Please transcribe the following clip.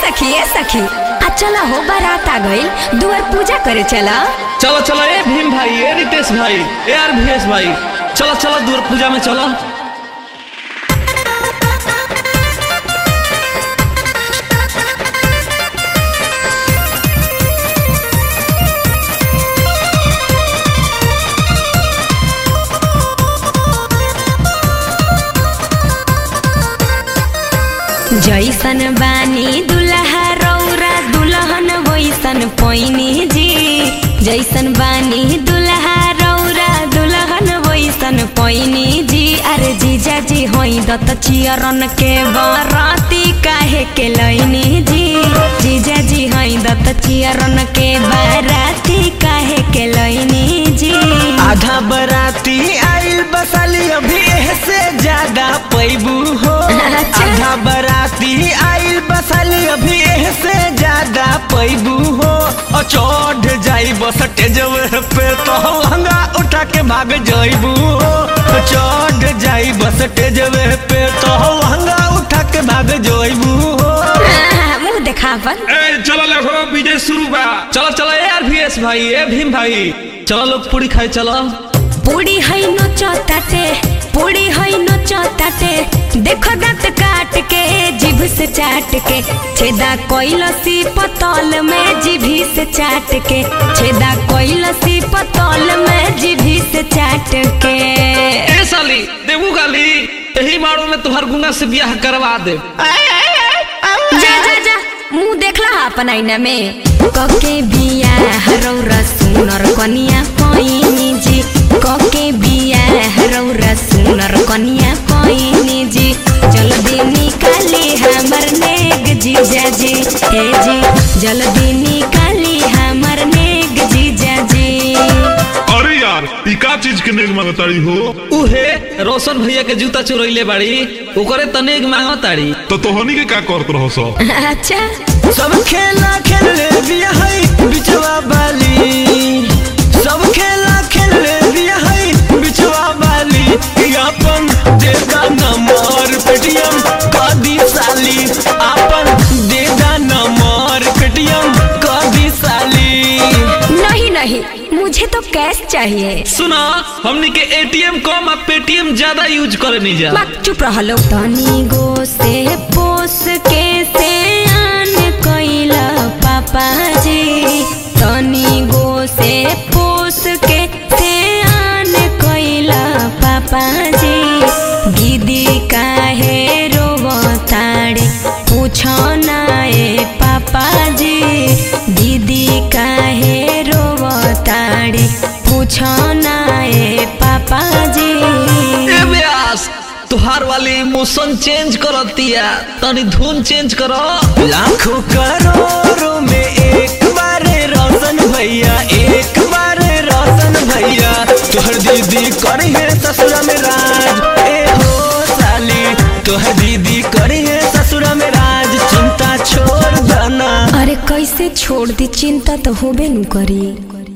सखी ए सखी आ चला हो बारात आ गइल दुआर पूजा करे चला चलो चलो ए भीम भाई ए रितेश भाई ए आर भीएस भाई चलो चलो दूर पूजा में चलो जैसन बानी दुल्हा रौरा दुल्हन वैसन पैनी जी जैसन बानी दुल्हा रौरा दुल्हन वैसन पैनी जी अरे जीजा जी होई दत चियरन के बराती काहे के लैनी जी जीजा जी होई दत चियरन के बराती काहे के लैनी जी आधा बराती आइल बसाली अभी से ज्यादा पैबू हो अच्छा। आधा बराती आइल बसाली अभी से ज्यादा पैबू हो और चढ़ जाई बस टेजवे पे तो हंगा उठा के भाग जाइबू हो और चढ़ जाई बस टेजवे पे तो हंगा उठा के भाग जाइबू हो आह, मुंह देखावन ए चलो देखो विजय शुरू बा चलो चलो ए आर भीएस भाई ए भीम भाई चलो लोग पूरी खाए चलो पूरी है नोचताटे पूरी है नोचताटे देखो दांत काट के जीभ से चाट के छेदा कोइलसी पतल में जीभी से चाट के छेदा कोइलसी पतल में जीभी से चाट के ए साली देबू गाली यही मारो में तुहर गुंगा से ब्याह करवा दे जा जा जा मुंह देखला अपन आईना में कके बिया हरौरा सुनर कनिया पैनी जी कके बिया हरौरा सुनर कनिया पैनी जी जल्दी निकाली हमर नेग जीजा जी हे जी जल्दी निकाली हमर नेग जीजा जी अरे यार ई का चीज के नेग मांगताड़ी हो उहे रोशन भैया के जूता चुरैले बाड़ी ओकरे तनेक मांगो ताड़ी तो तोहनी के का करत रहो सो अच्छा सब खेला खेल ले दिया है बिचवा बाली सब खेला खेल ले दिया है बिचवा बाली अपन देगा नंबर पेटीएम कदी साली अपन देगा नंबर पेटीएम कदी साली नहीं नहीं मुझे तो कैश चाहिए सुना हमनी के एटीएम कम आ पेटीएम ज्यादा यूज करे नहीं जा बात चुप रहो तनी गो से पोस के से आन कैला पापा जी तनी गो से पोस के से आन कैला पापा जी दीदी काहे रोवताड़े पूछो ना ए पापा जी दीदी काहे रोवताड़े पूछो ना ए पापा जी ए व्यास तुहार वाली इमोशन चेंज करतिया तनी धुन चेंज करो लाखों करोड़ों में एक बार रोशन भैया एक बार रोशन भैया तोहर दीदी करी है ससुरा में राज ए हो साली तोहर दीदी करी है ससुरा में राज चिंता छोड़ देना अरे कैसे छोड़ दी चिंता तो होबे नु करी